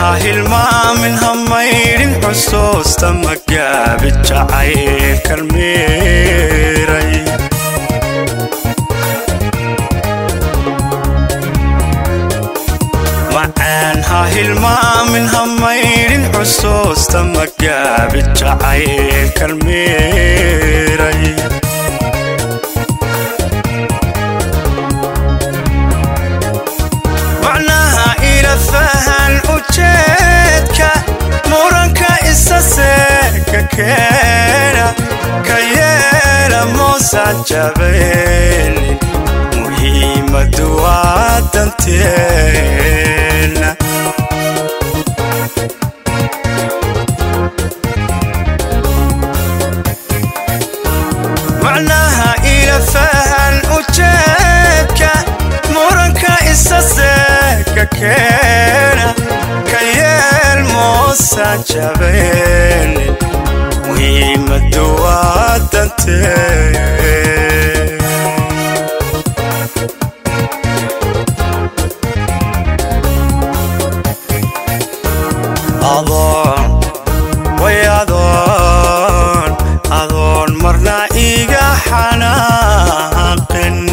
ha hilmaamin ha maydhin xusuusta magaabi jacaylkan miiray macaan ha hilmaamin ha maydhin xusuusta magaabi jacaylkan miiray macnaha ila fahan ujeedka muranka isa seeka keena ka yeela moosan jabaynin muhiimadu waa danteena macnaha ila fahan ujeedka muranka isa seeka keena ka yeel moosan jabaynin muhiimadu waa danteena adoon way adoon adoon marna iga xanaaqin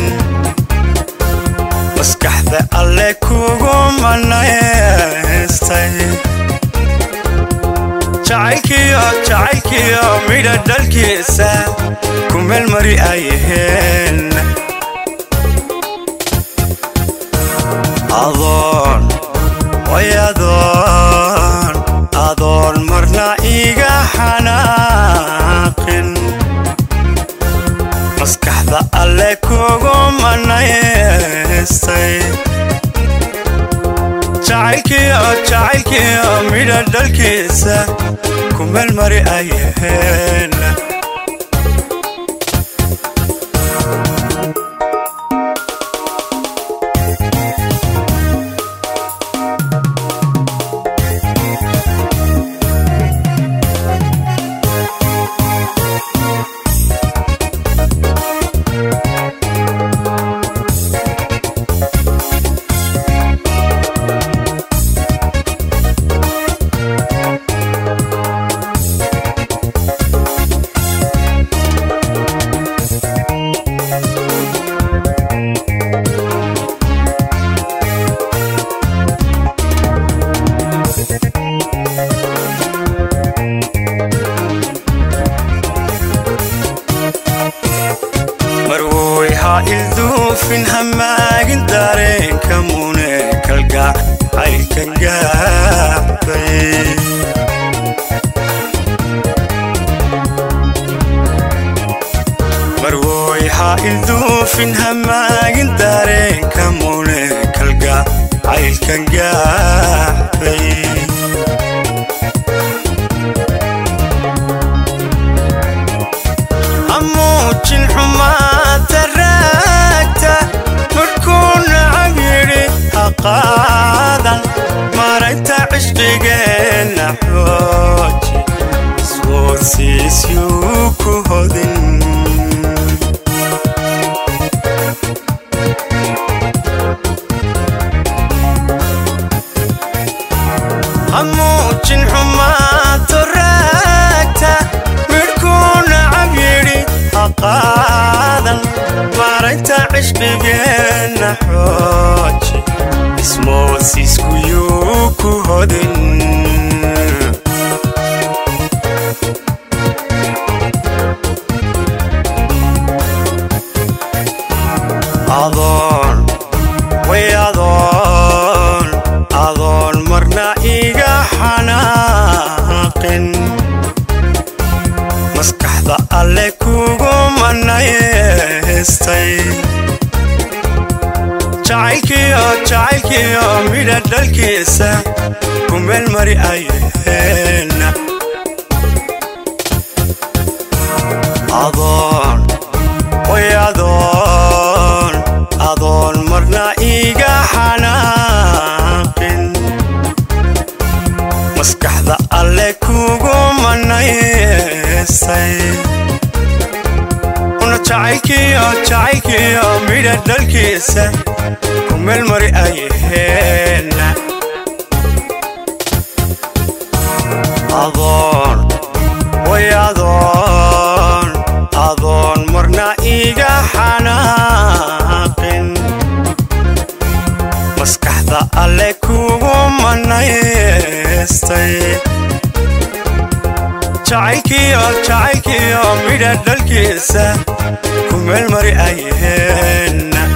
maskaxda alle kugu manaystay jacaylkiyo jacaylkiyo midha dhalkiisa ku meelmari ayaheen adoon way adoon adoon marna iga xanaaqin maskaxda alle kugu manaystay jacaylkiyo jacaylkiyo midha dhalkiisa ku meelmari ayaheen marwoy ha ilduufin hamaagin dareenka mune kalgac caylkan gaabay marwoy ha ilduufin hamaagin dareenka mune kalgac caylkan gaabay hamuujin xumaata raagta markuu nacab yidhi ha qaadan maragta cishqigeenna xooji iswoodsiisyuu ku hodin hamuujin xumaato raagta midhkuu nacab yidhi ha qaadan maragta cishqigeenna xooji ismoosiiskuyuu ku hodin adoon way adoon adoon marna iga xanaaqin maskaxda alle kugu manaystay jacaylkiyo jacaylkiyo midha dhalkiisa ku meelmari ayaheen adoon way adoon adoon marna iga xanaaqin maskaxda alle kugu manaystay una jacaylkiyo jacaylkiyo midha dhalkiisa ku meelmari ayaheen alle kugu manaystay jacaylkiyo jacaylkiyo midha dhalkiisa ku meelmari ayheen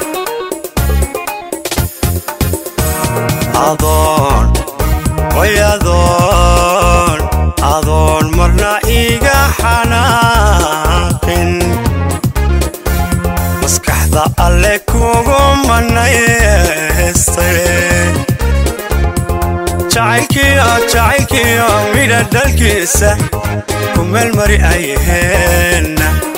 adoon way adoon adoon marna iga xanaaqin maskaxda alle kugu manaystay jacaylkiyo jacaylkiyo midha dhalkiisa ku meelmari ayheen